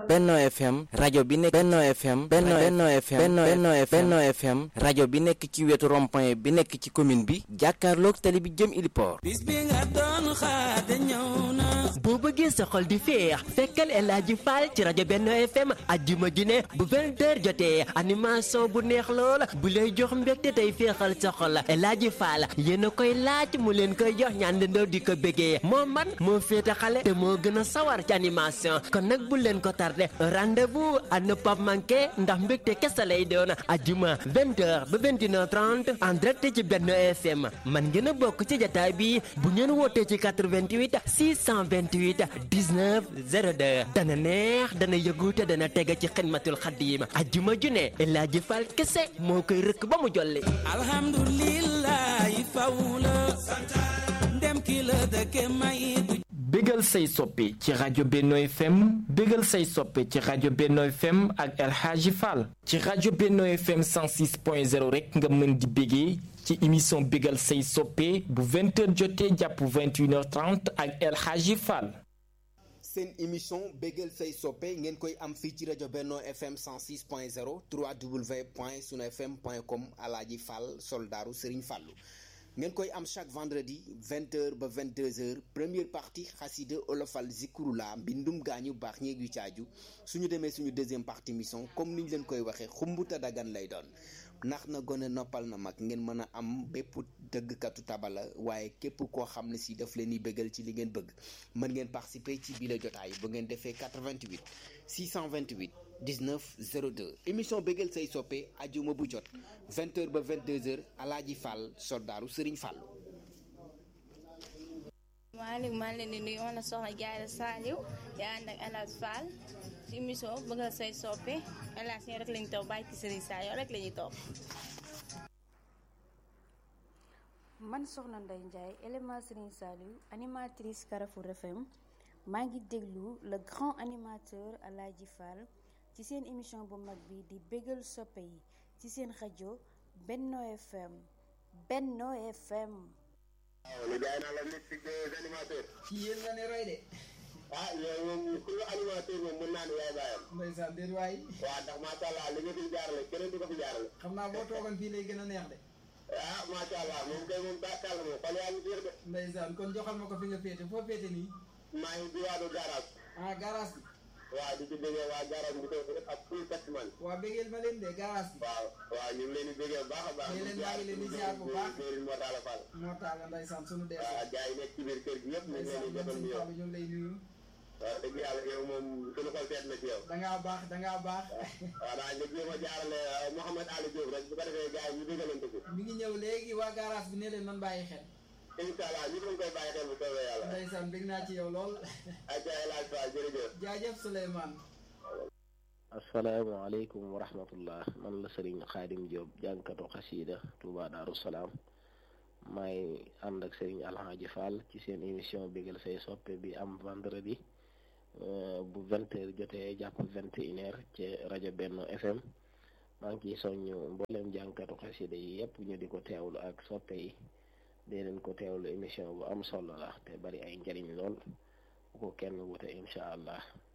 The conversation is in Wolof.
Benno FM rajo bi nekk Benno FM Benno Benno FM Benno Benno Benno FM rajo bi nekk ci wetu rond-point bi nekk ci commune bi jàkkaarloog tali bi jëm Iliport bis bi nga doon xaar de ñëw na boo bëggee sa xol di féex fekkal El Hadji Fall ci rajo Benno FM ajjuma ju ne bu 20h jotee animation bu neex lool bu lay jox mbégte tey féexal sa xol El Hadji Fall yéen a koy laaj mu leen koy jox ñaan leen di ko bëggee moo man moo féete xale te moo gën a sawar ci animation kon nag bu leen ko tardé rendez-vous à ne pas manquer ndax mbégte kese lay doon ajjuma 20h ba 21h30 en direct ci Benno FM man ngeen a bokk ci jataay bi bu ngeen wootee ci 88 628 19 02 dana neex dana yëgu te dana tege ci xidmatul xaddiim ajjuma ju ne El Hadji Fall kese moo koy rëkk ba mu jolli alhamdulillahi faw la ndem ki la dëkke may du bégal say soppe ci rajo Benno FM bégal say soppe ci rajo Benno FM ak El Hadji Fall ci rajo Benno FM 106.0 rek nga mën di bégee ci émission bégal say soppe bu 20h jotee jàpp 21h30 ak El Hadji Fall seen émission bégal say soppe ngeen koy am fii ci rajo Benno FM 106.0 3w point sunu fm point com Alaaji Fall soldaaru Serigne Fallou ngeen koy am chaque vendredi 20h ba 22h première partie xasida olofal zikurula mbindum gaañu baax ñeeg yu caaju suñu demee suñu deuxième partie mission comme niñ leen koy waxee xumbuta dagan lay doon ndax na gone noppal na mag ngeen mën a am bépp dëggkatu tabala waaye képp koo xam ne si daf leen di bëggal ci li ngeen bëgg mën ngeen participer ci biir jotaay bu ngeen defee 88 628 19 02 émission bëggal say soppe ajuma bu jot 20h ba 22h alaaji Fall soldaaru Serigne Fall. maaleykum maa ngi leen di nuyu man la soxna Diarra Saliou yaa ànd ak El Hadji Fall ci émission bëggal say soppe El Hadji rek lañu topp bàyyi ci Serigne Saliou rek la ñuy topp. man soxna Ndeye Ndiaye élément Serigne Saliou animatrice Carrefour FM maa ngi déglu le grand animateur El Hadji Fall ci seen émission bu mag bi di bégal soppe yi ci seen rajo Benno FM Benno FM. waaw li jaay naa la mystique des animateurs. ci yéen nga ne roy de. ah yow moom ku animateur moom mën naa ne yaay baayam. ndeysaan déet waay. waaw ndax macha allah li nga fi jaarale keneen du ko fi jaarale. xam naa boo toogoon fii lay gën a neex de. ah macha allah moom kay moom daakaal moom xol yaa ngi fiir de. ndeysaan kon joxal ma ko fi nga féete foo féete nii. maa ngi diwaanu garage. ah garage bi. waaw di ci déggee waa garage bi ko ak full taximan. waa bégeel ma leen de garage bi. waaw waaw ñu ngi leen di déggee bu baax a baax. ñu leen maa ngi leen di ziar bu baax. Serigne Mor Talla Fall. moo taal ndeysaan sunu dee. waaw gars yi nekk ci biir kër gi yëpp ñu ngi leen di jotal ñu yow. ñu ngi lay nuyu. waaw dëgg yàlla yow moom sunu xol seet na ci yow. da ngaa baax da ngaa baax. waaw daa nga jéem a jaarale Mouhamed Ali Diop rek bu ko defee gars yi ñu déggalante ko. mi ngi ñëw léegi waa garage bi ne leen man bàyyi xel. incha allah ñu ngi koy bàyyi xel bu soobee yàlla. ndeysaan bég naa ci yow lool. ayca El Hadji Fall jërëjëf. jaajëf Souleymane. asalaamaaleykum wa rahmatullah man la Serigne Khadim Diop jànkatu xasiida Touba Darou Salaam maay ànd ak Serigne Alhaji Fall ci seen émission bégal say soppe bi am vendredi bu vingt heures jotee jàpp vingt et une heures ci rajo Benno FM maa ngi ciy soññ mboolem jànkatu xasiida yi yëpp ñu di ko teewlu ak soppe yi dee leen ko teewlu émission bu am solo la te bari ay njariñ lool bu ko kenn wute incha allah